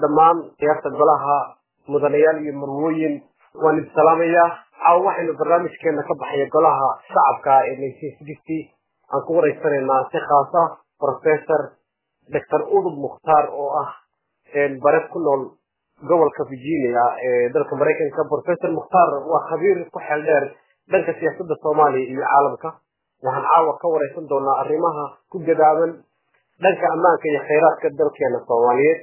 dhammaan ciyaarta golaha mudanayaal iyo marwooyin waan idin salaamayaa caawa waxaynu barnaamijkeena ka baxaya golaha shacabka ee nineteen sixty aan ku wareysanaynaa si khaas ah professor doctor udub mukhtaar oo ah bare ku nool gobolka virginia ee dalka maraykanka professor mukhtaar waa khabiir ku xeel dheer dhanka siyaasadda soomaaliya iyo caalamka waxaan caawa ka wareysan doonaa arrimaha ku gadaaban dhanka ammaanka iyo khayraadka dalkeena soomaaliyeed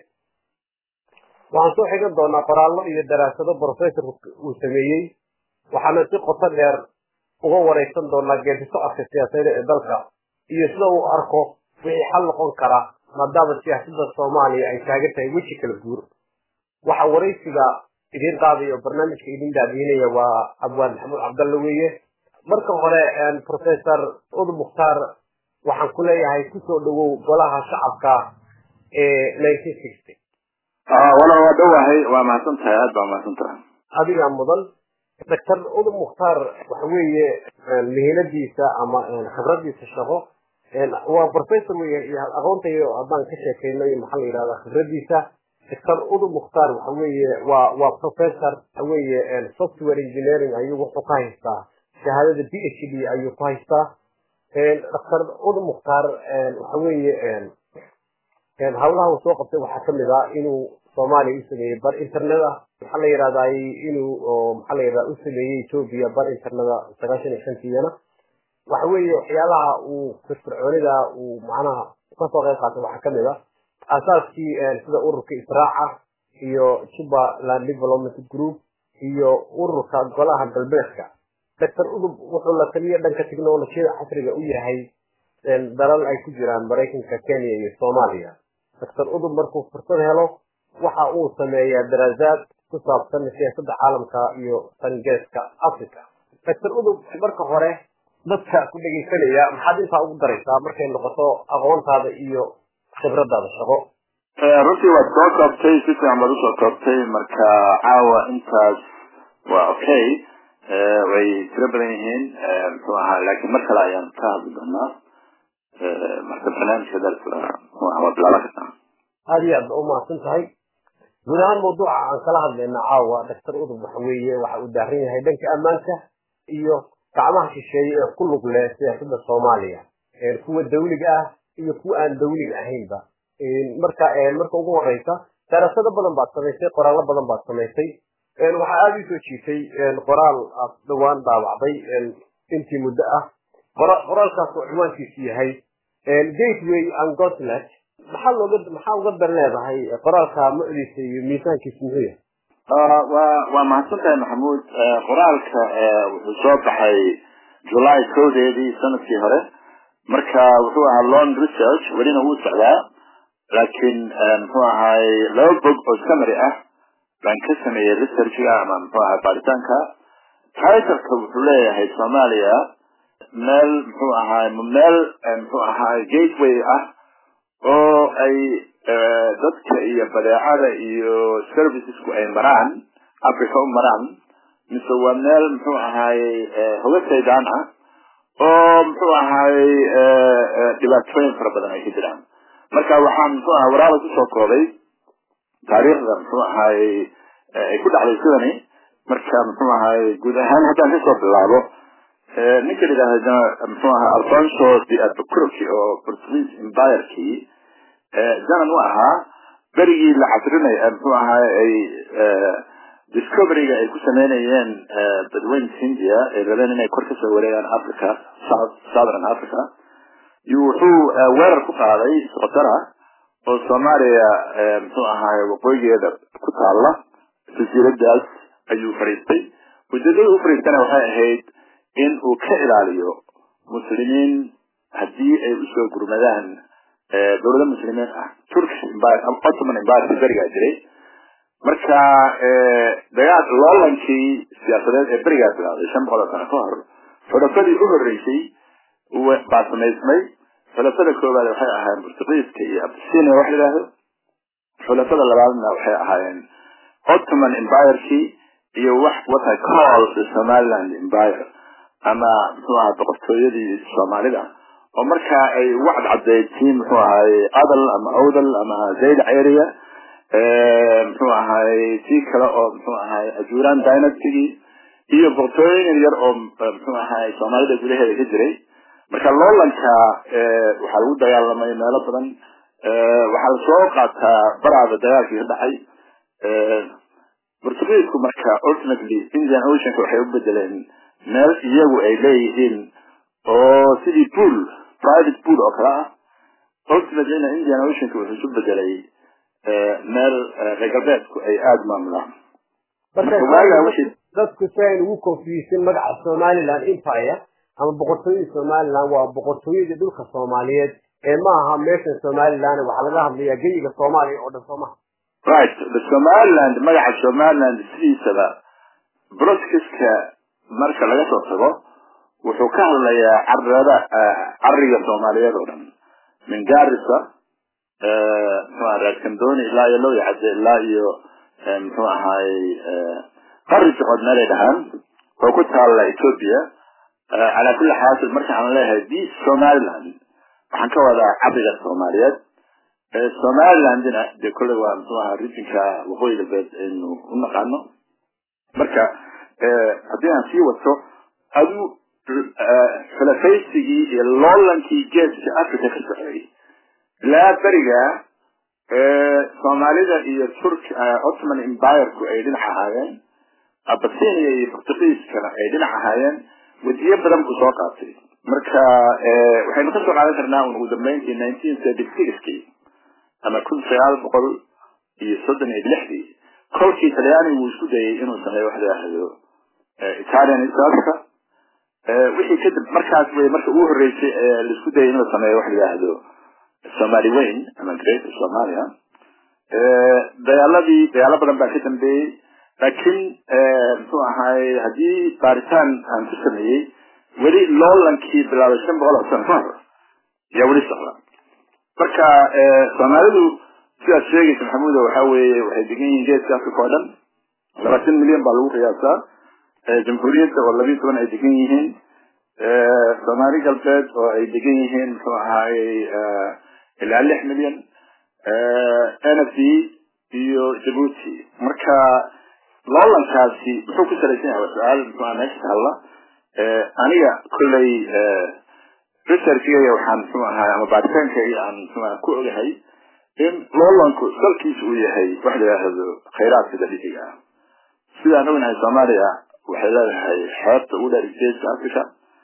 waxaan soo xigan doonaa qoraallo iyo daraasado professorku uu sameeyey waxaana si qoto dheer uga wareysan doonaa geedisocodka siyaasadeed ee dalka iyo sida uu arko wixii xal noqon kara maadaama siyaasadda soomaaliya ay taagan tahay weji kala guur waxa waraysiga idiin qaadaya oo barnaamijka idin daadiinaya waa abwaan maxamuud cabdalle weeye marka hore professor ud mukhtaar waxaan ku leeyahay kusoo dhawow golaha shacabka ee nineteen sixty walaal waa dhowahay waa mahadsan tahay aad baa mahadsan tahay adigaa mudan doctor udub mukhtaar waxa weeye mihinadiisa ama khibradiisa shaqo waa professor weeye iyo aqoontayo haddaan ka sheekayno iyo maxaa la yidhahdaa khibradiisa doctor udub mukhtaar waxa weeye waa waa professor waxa weeye software engineering ayuu wuxuu ka haystaa shahaadada b h d ayuu ku haystaa doctor udub mukhtaar waxa weeye hawlaha uu soo qabtay waxaa kamid ah inuu soomaaliya u sameeyey bar internet ah maxaa la yidhahdaa inuu maxaa la yidhahda u sameeyey ethoobia bar internet sagaashan iyo shantiiyana waxa weeye waxyaalaha uu firfircoonida uu macnaha kasoo qayb qaatay waxaa kamid ah asaaskii sida ururka israaca iyo jubbaland development group iyo ururka golaha galbeedka doctor udub wuxuu la taliya dhanka technolojiyada casriga u yahay dalal ay ku jiraan maraykanka kenya iyo soomaaliya doctor udub markuu fursad helo waxa uu sameeyaa daraasaad ku saabsan siyaasadda caalamka iyo sangeeska africa doctor udub marka hore dadka ku dhegaysanaya maxaad intaa ugu daraysaa markay noqoto aqoontaada iyo khibradaada shaqo runtii waad soo koobtay si fiican baad usoo koobtay marka caawa intaas waa okay way tiro badan yihiin muxuu ahaa laakiin mar kale ayaan ka hadli doonaa marka barnaamijka darska waa bilaaban kartaa aada iyo aad ba umahadsan tahay guud ahaan mawduuca aan kala hadlayna caawa doctor udub waxa weeye waxa uu daaran yahay dhanka ammaanka iyo gacmaha shisheeye ee ku lug leh siyaasadda soomaaliya kuwa dawliga ah iyo kuwa aan dawliga ahaynba marka marka ugu horeysa daraasado badan baad samaysay qoraallo badan baad samaysay waxaa aada usoo jiitay qoraal aad dhawaan daabacday intii muddo ah qoraalkaas oo ciwaankiisu yahay gateway and gotlet maxaa looga maxaa uga dan leedahay qoraalka mucdiisa iyo miisaankiisa muxuu yahay waa waa mahadsan tahay maxamuud qoraalka wuxuu soo baxay july kowdeedii sanadkii hore marka wuxuu ahaa long research welina wuu socdaa laakiin muxuu ahaay laba bog oo summary ah baan ka sameeyey researchga ama muxuu ahaa baaritaanka titleka wuxuu leeyahay soomaaliya meel muxuu ahaay meel muxuu ahaay gateway ah oo ay dadka iyo badeecada iyo servicesku ay maraan africa u maraan mise waa meel muxuu ahaayey hoga saydaan ah oo muxuu ahaayey dhibaatooyin fara badan ay ka jiraan marka waxaan muxuu ahaa waraaba kusoo koobay taariikhda muxuu ahaayey ay ku dhacday sidani marka muxuu ahaayey guud ahaan haddaan kasoo bilaabo ninka la yidhaahda muxuu ahaa alfonso de albuquerque oo portuguese empirkii janan u ahaa berigii la casrinay muxuu ahaa ay discoveryga ay ku sameynayeen badweynta hindia ay rabeen inay kor kasoo wareegaan africa southern africa iyo wuxuu weerar ku qaaday socdara oo soomaaliya muxuu ahaay waqooyigeeda ku taala jasiiradaas ayuu fariistay ujeedada u fariistana waxay ahayd in uu ka ilaaliyo muslimiin haddii ay usoo gurmadaan dowlado muslimiin ah turkish empire ottoman empire berigaa jiray marka dagaal loolankii siyaasadeed ee berigaa bilaaday shan boqol oo sano ka hor xulafadii u horeysay baa samaysmay xulafada koowaad waxay ahaayeen portugiiska iyo abisinia wax layidhaahdo xulafada labaadna waxay ahaayeen ottoman empirkii iyo wax what i call the somaliland empire ama muxuu ahaa boqortooyadii soomaalida oo markaa ay ugu cadcadeyd tii muxuu ahaay adal ama awdal ama zaylac area muxuu ahaay tii kale oo muxuu ahaay ajuuraan dynastigii iyo boqortooyin yar oo muxuu ahaay soomaalida gudaheeda ka jiray marka loolanka waxaa lagu dagaalamay meelo badan waxaa lasoo qaataa baraada dagaalkii ka dhacay portugiisku marka ultimately indian oceanka waxay u bedeleen meel iyagu ay leeyihiin oo sidii pool private pool oo kale ah ultimatelyna indian oceanka wuxuu isu bedelay meel reer galbeedku ay aada maamulaan dadku si ayn ugu confusin magaca somaliland empire ama boqortooyada somaliland waa boqortooyadii dhulka soomaaliyeed ee ma aha meeshan somaliland waxaa laga hadlayaa geyiga soomaaliya oo dhan soo maha right the somaliland magaca somaliland sidiisaba broskiska marka laga soo tago wuxuu ka hadlayaa carada cariga soomaaliyeed oo dhan min garissa muxuu aha reer kandoni ilaa iyo lowya cadde ilaa iyo muxuu ahaay qari socod meelay dhahaan oo ku taalla ethiopia calaa kulli xaasil marka aan leeyahay this somaliland waxaan ka wadaa cariga soomaaliyeed somalilandna dee kolley waa muxuu ahaa regionka waqooyi galbeed aynu u naqaano marka haddii aan sii wato adu xulafaysigii iyo loolankii geeska africa ka socday ilaa beriga soomaalida iyo turk ottoman empireku ay dhinac ahaayeen abasinia iyo portugiiskana ay dhinac ahaayeen wadiyo badan buu soo qaatay marka waxaynu kasoo qaadan karnaa un ugu dambeyntii nineteen thirty sixkii ama kun sagaal boqol iyo soddon iyo lixdii kolkii talyaanigu uu isku dayay inuu sameeyo wax la yidhaahdo italian isalka wixii kadib markaas wey marka ugu horreysay ee laisku dayay inuu sameeyo wax la yidhaahdo somali weyn ama great somalia dagaaladii dagaalo badan baa ka dambeeyey laakiin muxuu ahaay haddii baaritaan aan ku sameeyey weli loolankii bilaabay shan boqol oo sano ka hor ayaa weli socda marka soomaalidu sidaad sheegaysa maxamuudo waxa weeye waxay degan yihiin geeska africa oo dhan labaatan milyan baa lagu qiyaasaa jamhuuriyadda oo labiyo toban ay degan yihiin soomaali galbeed oo ay degan yihiin muxuu ahaayey ilaa lix milyan n f d iyo jabuuti marka loolankaasi muxuu ku salaysan yahay waa su-aal muxuu aha meesha tahalla aniga kolley researchigaya waxaan muxuu ahaay ama baaritaankayga aan muxuu aha ku ogahay in loolanku salkiisa uu yahay wax la yidhaahdo khayraadka dabiiciga ah sidaan ognahay soomaaliya waxay leedahay xeebta ugu dheer geeska africa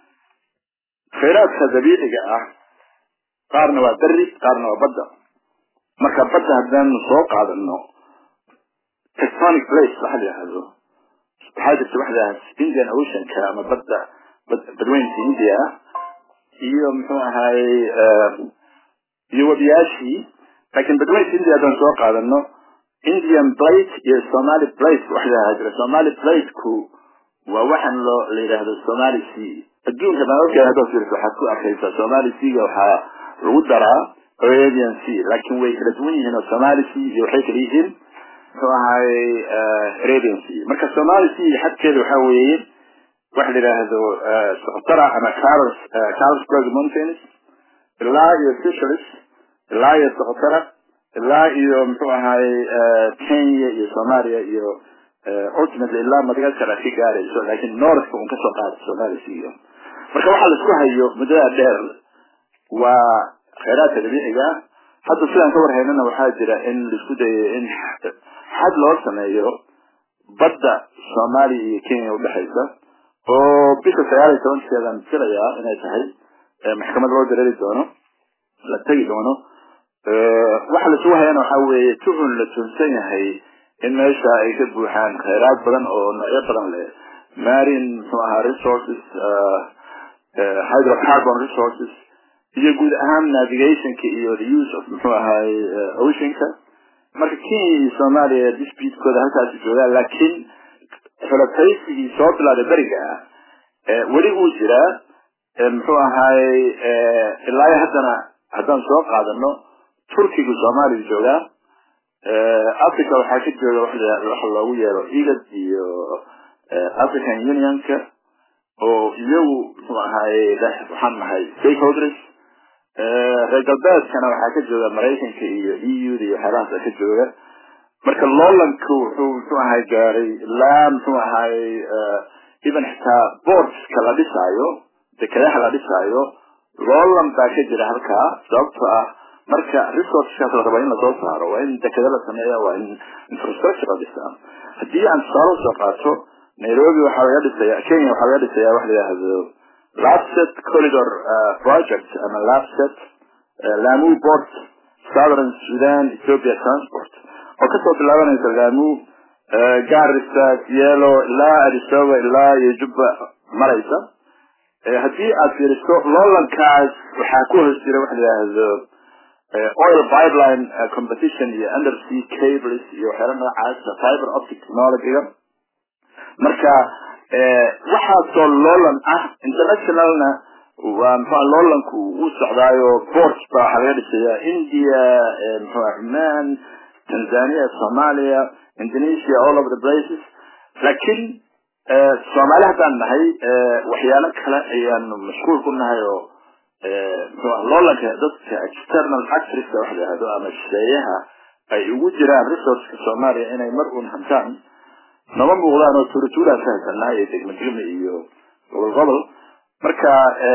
khayraadka dabiiciga ah qaarna waa beri qaarna waa badda marka badda haddaanu soo qaadano tectonic place waxa la yidhaahdo waxaa jirta waxa la indian oceanka ama badda badweynta india iyo muxuu ahaayey iyo webiyaashii laakiin badweynta india haddaan soo qaadano indian plate iyo somali plate waxa la yidhahda jira somali plateku waa waxaan loo la yidhaahdo somali sea adduunka baan ogyahay haddaad fiiriso waxaad ku arkaysaa somali seaga waxaa lagu daraa arabian sea laakiin way kala duwan yihiin oo somali sea iyo waxay kala yihiin muxuu ahaayey arabian sea marka somali sea xadkeeda waxa weeye waxa la yidhaahdo socotara ama carls carlsberg mountains ilaa iyo seychelles ilaa iyo socotara ilaa iyo muxuu ahaayey kenya iyo soomaaliya iyo ultimately ilaa madagascar a ka gaarayso laakiin northka un kasoo qaada somali sea marka waxaa la isku hayo muddada dheer waa khayraadka dabiiciga hadda sidaan ka warhaynana waxaa jira in laisku dayo in xad loo sameeyo badda soomaaliya iyo kenya udhexaysa oo bisha sagaal iyo tobankeedaan filayaa inay tahay maxkamad loo dareeri doono la tegi doono waxa laisugu hayana waxa weeye tuhun la tuhunsan yahay in meesha ay ka buuxaan khayraad badan oo noocyo badan leh marine muxuu ahaa resources hydrocarbon resources iyo guud ahaan navigationka iyo the use of muxuu ahaay oceanka marka kenya iyo soomaaliya disputekooda halkaasi joogaan laakiin xulafaysigii soo bilaaday beriga ah weli uu jiraa muxuu ahaayey ilaa haddana haddaan soo qaadano turkigu soomaaliya joogaa africa waxaa ka jooga waxa loogu yeero egad iyo african unionka oo iyagu muxuu ahaayey waxaan nahay stakeholders reer galbeedkana waxaa ka jooga maraykanka iyo e u da iyo waxyaalahaasa ka jooga marka loolanku wuxuu muxuu ahay gaaray ilaa muxuu ahay even xitaa boardska la dhisaayo dekedaha la dhisaayo loolan baa ka jira halkaa sababto ah marka resourceskaas la raba in lasoo saaro waa in dekeda la sameeya waa in infrastructure la dhisaa haddii aan tusaale usoo qaato nairobi waxaa laga dhisaya kenya waxaa laga dhisaya wax la yidhaahdo lapset corridor project ama lapset lamu port southern sudan ethiopia transport oo kasoo bilaabanaysa lamu garissa yelo ilaa adisaba ilaa iyo jubba maraysa haddii aad fiiriso loolankaas waxaa ku hoos jira waxa la yidhaahdo oil pipeline competition iyo undersea cables iyo waxyaala noocaasa fiber optic technologyga marka waxaasoo loolan ah internationalna waa muxua loolanku uu socdaayo port ba waxaa laga dhisayaa india muxua cuman tanzania somalia indonesia all over the places laakiin soomaali haddaan nahay waxyaalo kale ayaanu mashquul ku nahay oo muxua loolanka dadka external actorska wax lahahdo ama shisheeyaha ay ugu jiraan resourceka soomaaliya inay mar uun hantaan nama muuqdaan oo tuuratuuraa ka haysanaa iyo degmo degme iyo gobol gobol marka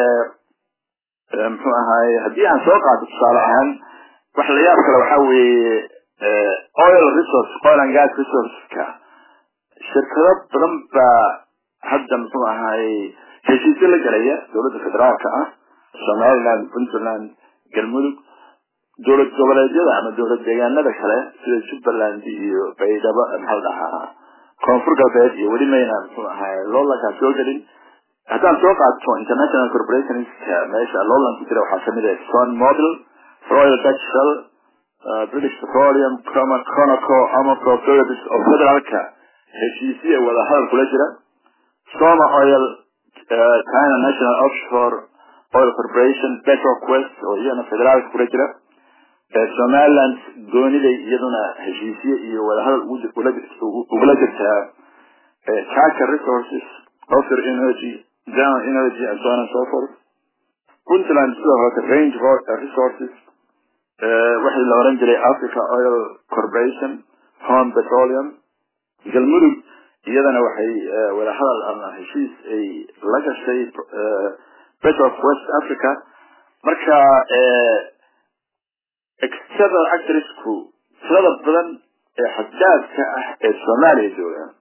muxuu ahaay haddii aan soo qaato tusaale ahaan wax la yaab kale waxaa weeye oil resource oil and gas resourceska shirkado badan baa hadda muxuu ahaay heshiisyo la gelaya dowladda federaalka ah somaliland puntland galmudug dowlad goboleedyada ama dowlad deegaanada kale sida jubbaland iyo baydhabo maxaa la dhahaa koonfur galbeed iyo weli mayna muxuu ahaay loolankaa soo gelin haddaan soo qaato international corporationska meesha loolan ku jira waxaa kamid ah son model royal dutch shell british petroleum conoco amapro philips oo federaalka heshiisiya wada hadal kula jira soma oil china national offshore oil corporation petroquest oo iyana federaalka kula jira somaliland gooniday iyaduna heshiisye iyo wadahadal ugula jirtaa charter resources offer energy down energy and so on and so forth puntland sidoo kalete range resources waxii la oran jiray africa oil corporation home petroleum galmudug iyadana waxay wadahadal ama heshiis ay la gashay petrof west africa marka external actorsku tirada badan ee xaddaadka ah ee soomaaliya joogaan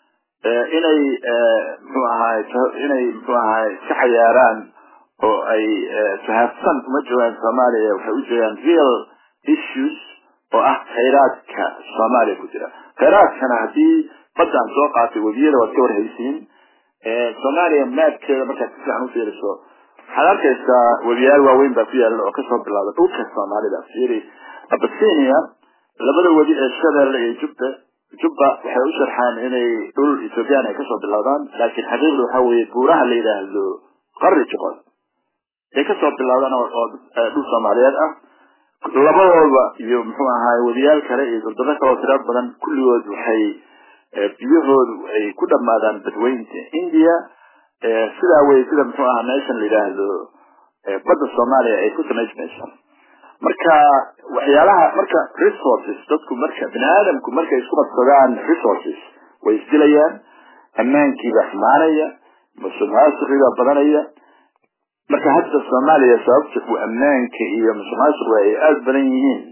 inay mxuu ahaay inay mxuu ahaay ka cayaaraan oo ay fahaafsan uma joogaan soomaaliya waxay u joogaan real issues oo ah khayraadka soomaaliya ku jira khayraadkana haddii baddaan soo qaatay webiyada waad ka warhaysiin soomaaliya maadkeeda markaad si fiican ufiiriso waxaad arkaysaa webiyaal waaweyn baa ku yaala oo kasoo bilaada dhulka soomaalida fiiri abasinia labada webi ee shabeelle iyo jubba jubba waxay u sharxaan inay dhul ethoobiyan ay kasoo bilowdaan laakiin xaqiiqda waxaa weeye buuraha la yidhaahdo qari joqod ay kasoo bilowdaan oo dhul soomaaliyeed ah labadooda iyo muxuu ahaay webiyaal kale iyo durdaro kaloo tira badan kulligood waxay biyahoodu ay ku dhamaadaan badweynta india sidaa wey sida muxuu ahaa meeshan la yidhaahdo badda soomaaliya ay ku samaysmayso marka waxyaalaha marka resources dadku marka bini aadamku markay isku qabsadaan resources way isdilayaan ammaankiibaa xumaanaya musuqmaasuqibaa badanaya marka hadda soomaaliya sababta ku ammaanka iyo musuqmaasuqa ay aada badan yihiin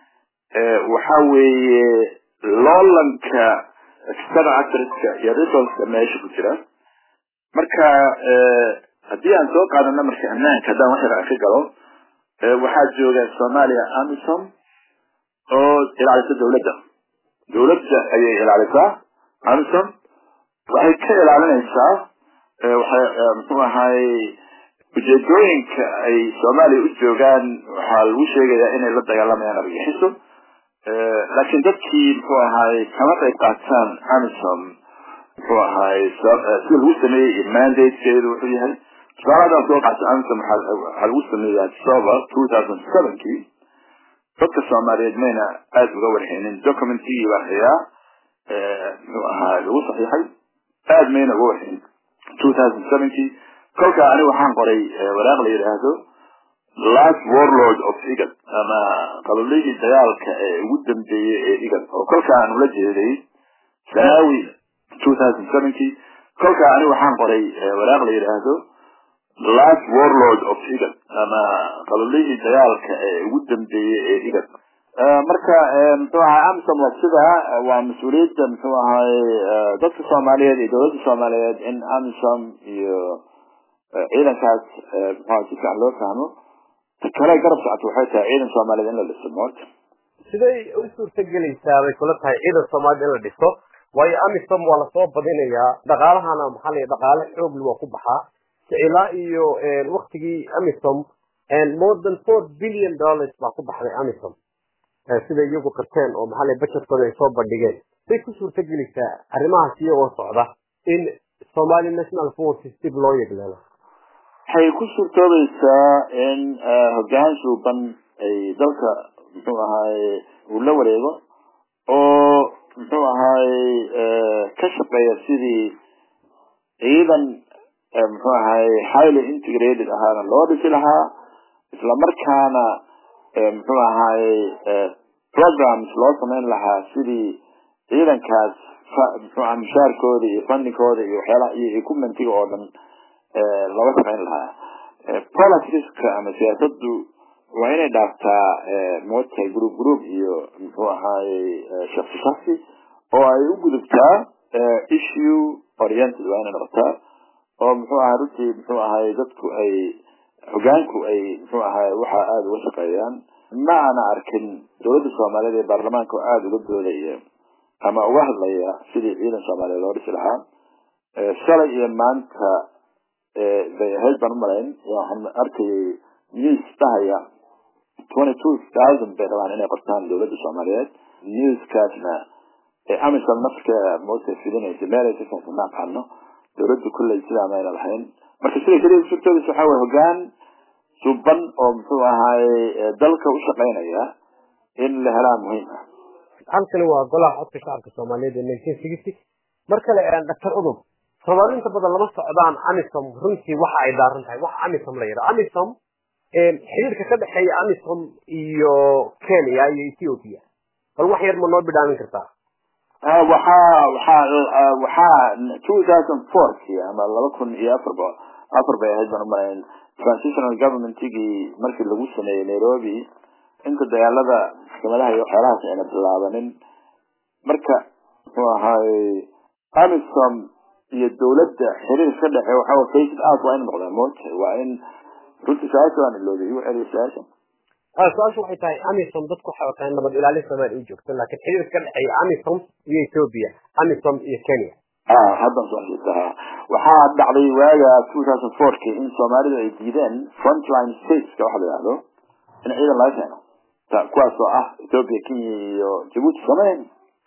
waxa weeye loolanka external actorska iyo resourceka meesha ku jira marka haddii aan soo qaadano marka ammaanka haddaan wax yar ka galo waxaa jooga soomaaliya amisom oo ilaalisa dawladda dawladda ayay ilaalisaa amisom waxay ka ilaalinaysaa waxay muxuu ahaay ujeedooyinka ay soomaaliya u joogaan waxaa lagu sheegayaa inay la dagaalamayaan argagixiso laakiin dadkii muxuu ahaay kama qayb qaataan amisom muxuu ahaay sida lagu sameeyey iyo mandatekeedu wuxuu yahay tusaale haddaan soo qaata amisom waxaa lagu sameeyey october two thousand sevenkii dadka soomaaliyeed mayna aada uga warhaynin documentigii baa hayaa muxuu ahaa lagu saxiixay aada mayna uga warhaynin two thousand sevenkii kolkaa aniga waxaan qoray waraaq la yidhaahdo last warlord of igad ama qabalihii dagaalka ee ugu dambeeyey ee igad oo kolkaa aan ula jeeday sanaawi two thousand seventy kolkaa ani waxaan qoray waraaq la yidhaahdo last warlord of igad ama qabalihii dagaalka ee ugu dambeeyey ee igad marka muxuu ahay amsom waa sidaa waa mas-uuliyadda muxuu ahay dadka soomaaliyeed iyo dowladda soomaaliyeed in amsom iyo ciidankaas muxua si fiican loo fahmo kale garab socoto waxay tahay ciidan soomaaliyeed in la dhiso moorta siday u suurtagelaysaa bay kula tahay ciidan soomaaliyed in la dhiso waayo amisom waa lasoo badinayaa dhaqaalahana maxaa la dhaqaale xoogli waa ku baxaa ilaa iyo waktigii amisom more than four billion dollars baa ku baxday amisom sida iyagu qirteen oo maxaa la budgetkooda ay soo bandhigeen say ku suurtagelaysaa arrimahaas iyagoo socda in somali national forces dib loo yegleelo waxay ku suurtoobaysaa in hoggaan suuban ay dalka muxuu ahaay uu la wareego oo muxuu ahaay ka shaqeeya sidii ciidan muxuu ahaay highly integrated ahaana loo dhisi lahaa isla markaana muxuu ahaay programs loo samayn lahaa sidii ciidankaas muxuuaha mushaarkooda iyo fundingkooda iyo waxyaalaha iyo equipmentiga oo dhan looga samayn lahaa politicska ama siyaasaddu waa inay dhaaftaa moodtahay group group iyo muxuu ahaayey shaksi shaksi oo ay u gudubtaa issue oriented waa inay noqotaa oo muxuu ahay runtii muxuu ahay dadku ay hogaanku ay muxuu ahay waxa aada uga shaqeeyaan ma ana arkin dowladda soomaaliyeed ee baarlamaanka oo aada uga doodaya ama uga hadlaya sidii ciidan soomaaliyeed loo dhisi lahaa shalay iyo maanta bay ahayd baan umalayn waxaan arkayay news dhahaya twenty two thousand bay rabaan inay qortaan dowladda soomaaliyeed newskaasna amisom nafkeeda moota fidinaysa meelay si fiican ma aqaano dowladda kulley sidaa mayna lahayn marka sida keliya suurtoodis waxa weye hogaan suban oo muxuu ahaaye dalka u shaqaynaya in la helaa muhiim ah halkani waa golaha codka shacabka soomaaliyeed ee nineteen sixty mar kale doctor udub soomaali inta badan lama socdaan amisom runtii waxa ay daaran tahay waxa amisom la yidhaha amisom xiriirka ka dhexeeya amisom iyo kenya iyo ethiopia bal wax yar ma noo bidhaamin kartaa waxaa waxaa waxaa two thousand fourki ama laba kun iyo afarba afar bay ahayd baan umalayn transitional governmentigii markii lagu sameeyey nairobi inta dagaalada maxkamadaha iyo waxyaalahaas ayna bilaabanin marka muxuu ahaay amisom iyo dowladda xiriir ka dhexe waxa faced out waa in noqdaa moota waa in runtii su-aasha waan iloobay igu celiya su-aasha su-aashu waxay tahay amisom dadku waxay wataan nabad ilaalin soomaali u joogto laakiin xiriirka ka dhexeeya amisom iyo ethiopia amisom iyo kenya haddan su-aashiisa waxaa dhacday waaga two thousand fourki in soomaalidu ay diideen frontline stateska waxa la yihahdo in ciidan laga keeno kuwaas oo ah ethiopia kenya iyo jabuuti samayn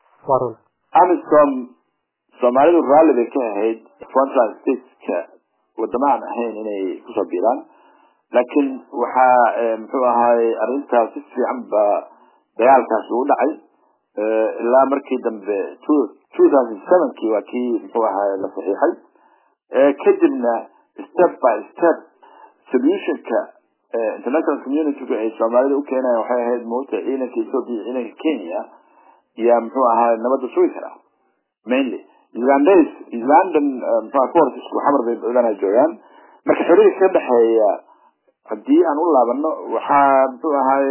amisom soomaalidu raalli bay ka ahayd frontline stateska wadama aan ahayn inay kusoo biiraan laakiin waxaa muxuu ahaay arrintaas si fiican ba dagaalkaas ugu dhacay ilaa markii dambe two two thousand sevenkii waa kii muxuu ahaay la saxiixay kadibna step by step solutionka international communitygu ay soomaalida u keenayan waxay ahayd moota ciidanka ethiopia ciidanka kenya yaa muxuu ahaay nabadda sugi karaa mainly ugandas ugandan muxua forcesku xamar bay badanaa joogaan marka xiriirka ka dhexeeya haddii aan u laabano waxaa muxuu ahaay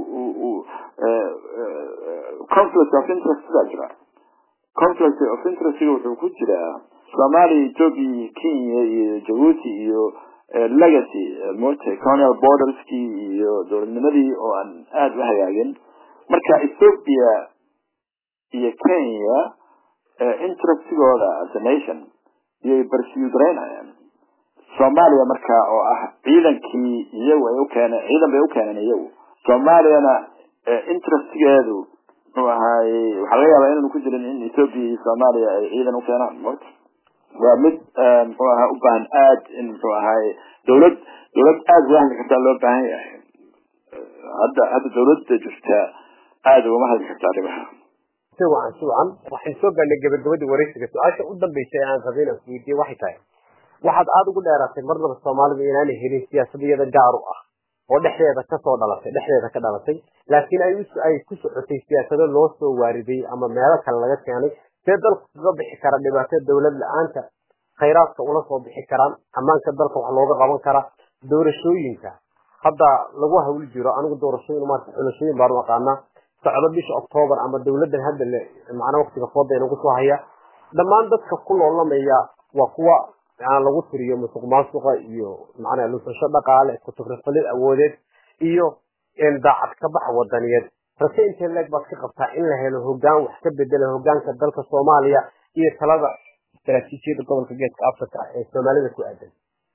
conflict of interest baa jira conflict of interestga wuxuu ku jiraa soomaaliya ethiopia kenya iyo jabuuti iyo legacy mota colonial borderskii iyo dowladnimadii oo aan aada u hagaagin marka ethiopia iyo kenya interestigooda as a nation iyay barsiudraynayaan soomaaliya marka oo ah ciidankii iyagu ay ukeeneen ciidan bay ukeeneen iyagu soomaaliyana interestgeedu muxuu ahaaye waxaa laga yaabaa inaanu ku jirin in ethiopia iyo soomaaliya ay ciidan ukeenaan mota waa mid muxuu ahaa u baahan aad in muxuu ahaaye dawlad dawlad aada uga hadli kartaa loo baahan yahay hadda hadda dawladda jirta aada ugama hadli karta arrimaha si wacan si wacan waxaan soo gaarnay gabagabadii waraysiga su-aasha u dambeysay aan rabay inaan kuweydiiye waxay tahay waxaad aada ugu dheeraatay marnaba soomaalidu inaanay helin siyaasadiyada gaar u ah oo dhexdeeda kasoo dhalatay dhexdeeda ka dhalatay laakiin ay ay ku socotay siyaasado loo soo waariday ama meelo kale laga keenay see dalku kaga bixi kara dhibaatada dowlad la-aanta khayraadka ula soo bixi karaan ammaanka dalka wax looga qaban karaa doorashooyinka hadda lagu hawl jiro anigu doorashooyin maarta xulashooyin baan u aqaanaa socdo bisha octoobar ama dowladdan hadda le macnaa waqtiga fooda inagu soo haya dhammaan dadka ku loolamaya waa kuwa aan lagu tiriyo musuq maasuqa iyo macnaa lusasho dhaqaale kutufrifalid awoodeed iyo daacad ka bax wadaniyeed rase intee leeg baad ka qabtaa in la helo hogaan wax ka bedela hogaanka dalka soomaaliya iyo talada istaraatiijiyada gobolka geeska africa ee soomaalida ku aadan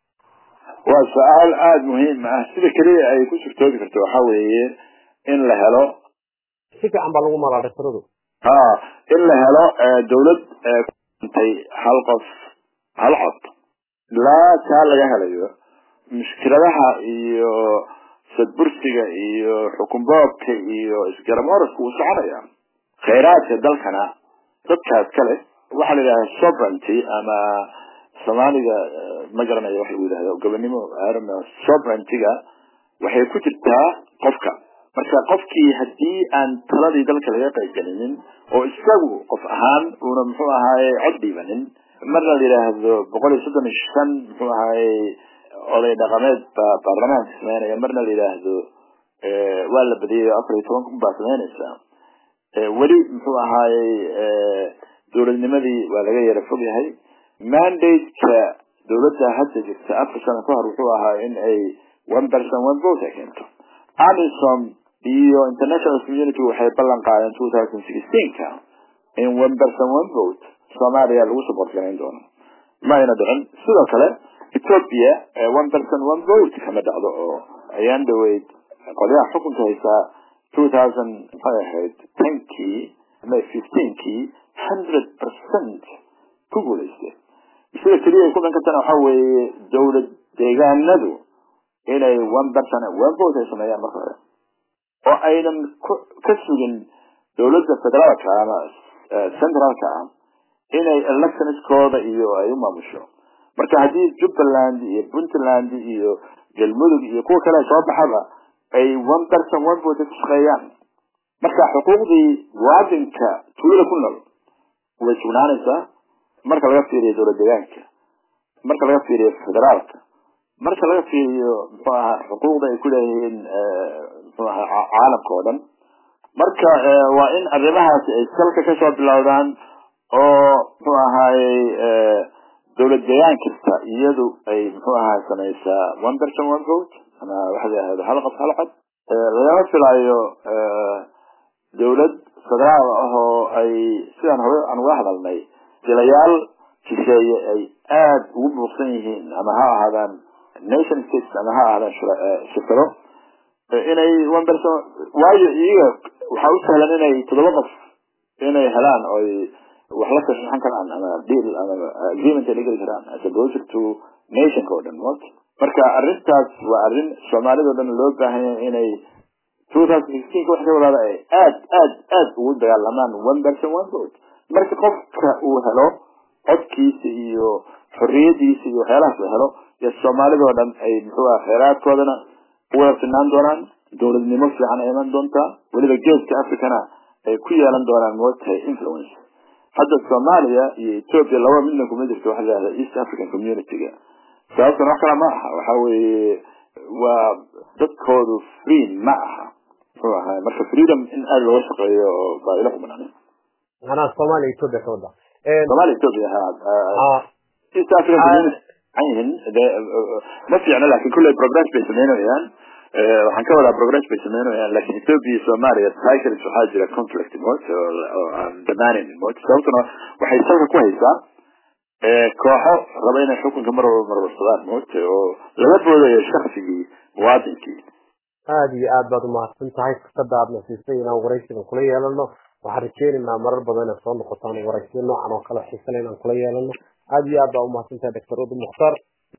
waa su-aal aada muhiim ah sida keliya ay ku surtoobi karto waxa weeye in la helo si fiican baa lagu malaa dhaktaradu ha in la helo dawlad kuntay hal qof hal cod ilaa taa laga helayo mushkiladaha iyo sadbursiga iyo xukunboobka iyo isgaramooradka wuu soconaya khayraadka dalkana dadkaas kale waxaa la yidhaha sovereignty ama soomaaliga ma garanayo waxa lagu yidhahda gobonimo sovereigntyga waxay ku jirtaa qofka marka qofkii haddii aan taladii dalka laga qaybgelinin oo isagu qof ahaan uuna muxuu ahaaye cod dhiibanin marna la yidhaahdo boqol iyo soddon iyo shan muxuu ahaaye oday dhaqameed baa baarlamaanka sameynaya marna la yidhaahdo waa la badiyay afar iyo toban kun baa sameynaysa weli muxuu ahaaye dowladnimadii waa laga yara fog yahay mandate-ka dowladda hadda jirta afar sano ka hor wuxuu ahaa in ay one person one vote ay keento amisom iyo international community waxay ballan qaadeen two thousand sixteen-ka in one person one vote soomaaliya lagu support garayn doono ma ayna dhicin sidoo kale ethiopia one person one vote kama dhacdo oo ayaan dhaweyd qolyaha xukunka haysaa two thousand maxay ahayd tenkii ama fifteenkii hundred percent ku guulaystay sida keliya ay ku dhan kartana waxa weeye dowlad deegaanadu inay one person one vote ay sameeyaan marka hore oo aynan ka sugin dowladda federaalka ama centraalka ah inay electionskooda iyo ay u maamusho marka haddii jubbaland iyo puntland iyo galmudug iyo kuwa kale soo baxaba ay one person one vote ay ku shaqeeyaan marka xuquuqdii muwaadinka tuulada ku nool way sugnaanaysaa marka laga fiiriyo dowlad deegaanka marka laga fiiriyo federaalka marka laga fiiriyo muxuu ahaa xuquuqda ay ku leeyihiin muxuu ahaa caalamka oo dhan marka waa in arrimahaasi ay salka kasoo bilowdaan oo muxuu ahaayey dowlad deegaan kasta iyadu ay muxuu ahaa samaysaa one person one vote ama waxa la yihahdo hal qof hal cod lagama filaayo dowlad federaal ah oo ay sidaan hore aan uga hadalnay jilayaal shisheeye ay aada ugu buuqsan yihiin ama ha ahaadaan nation states ama ha ahaadaan shirkado inay one person waayo iyaga waxaa u sahlan inay toddoba qof inay helaan oy wax la saxiixan karaan ama deal ama agreement ay la geli karaan as opposed to nationka oo dhan mot marka arrintaas waa arrin soomaalida o dhan loo baahan yahay inay two thousand sixteenka wax ka wadaada ay aad aad aad ugu dagaalamaan one person one vote marka qofka uu helo codkiisa iyo xorriyadiisa iyo waxyaalahaas uu helo iyo soomaalida oo dhan ay muxuu ah kheyraadkoodana uwada sinaan doonaan dowladnimo fiican ay iman doontaa weliba geeska africana ay ku yeelan doonaan mootahay influence hadda soomaaliya iyo ethiopia laba midna kuma jirto waxa la yihahda east african community-ga sababtan wax kale ma aha waxa weeye waa dadkoodu free ma aha muxuu ahaa marka freedom in aada looga shaqeeyo baa ila qumanaanin macnaha soomaaliya ethiopia ka wada soomaaliya ethiopia ha east african community yihiin ma fiicno lakin kulley progress bay sameynayaan waxaan ka wadaa progress bay sameynayaan lakin ethiopia iyo soomaaliya cycles waxaa jira conflict mot oo aan dhamaanin mot sababtuna waxay salka ku haysaa kooxo raba inay xukunka mar walba marwarsadaan mot oo laga boodayo shaksigii muwaadinkii aada iyo aad baad umahadsan tahay fursada aad nasiisay inaan waraysigan kula yeelano waxaan rajeynaynaa marar badan inaad soo noqotaan waraysiyo noocan oo kale xiisale inaan kula yeelano aada iyo aad baa umahadsan tahay doctor udu mukhtaar